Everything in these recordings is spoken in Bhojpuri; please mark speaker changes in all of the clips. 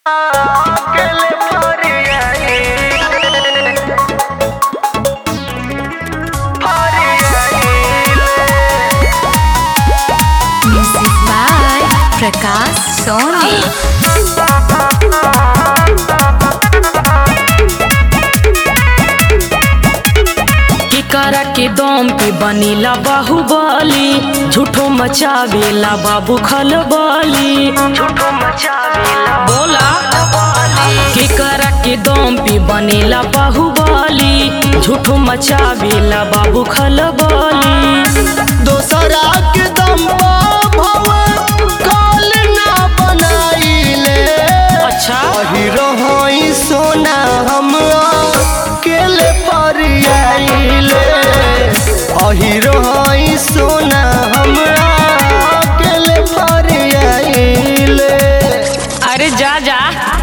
Speaker 1: अकेले फरियाई फरियाई
Speaker 2: Music by Prakash Soni.
Speaker 3: केकरा के दम पे बनीला बाहुबली झूठो मचावेला बाबू खलबली
Speaker 1: झूठो मचावेला
Speaker 3: बोला केकरा के दम पे बनेला बाहुबली झूठो मचावेला बाबू खलबली
Speaker 1: दोसरा के दम पर भव काल ना बनाइले
Speaker 3: अच्छा
Speaker 1: हीरो होई सोना हम अकेले फरियाइले हीरो होई सोना हम अकेले फरियाइले
Speaker 3: अरे जा जा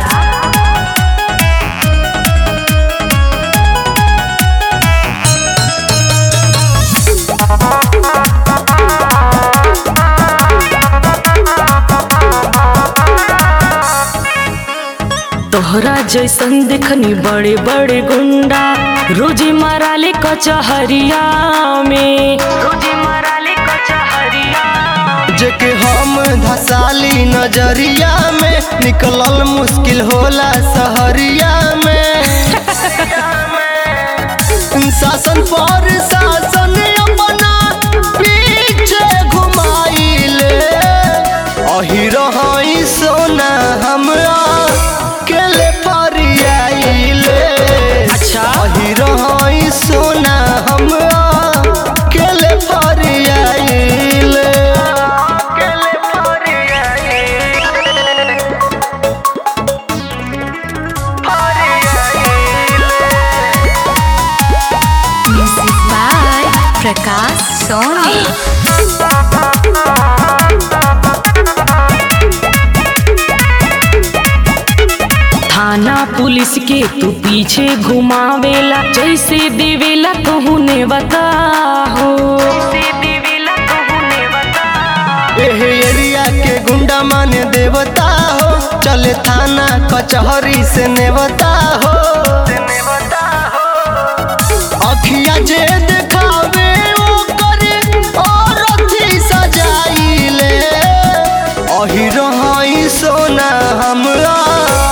Speaker 3: तोहरा जैसन देखनी बड़े बड़े गुंडा रोजी माराले कचहरिया में रोजी माराले कचहरिया
Speaker 1: जेके हम धसाली नजरिया में निकलल मुश्किल होला सहरिया में शासन पर शासन अपना पीछे घुमाइले अहिरो हई सोना हम अकेले फरियाइले
Speaker 3: अच्छा
Speaker 1: अहिरो हई सोना हम अकेले फरियाइले अकेले फरियाइले
Speaker 2: Music by Prakash Soni.
Speaker 3: थाना पुलिस के तू पीछे घुमावेला जैसे देवेला कहू ने बताहो
Speaker 1: एह एरिया के गुंडा माने देवता हो चले थाना कचहरी से नेवता हो अखिया जे देखावे ओ करे और अथी सजाइले अहिरो हई सोना हम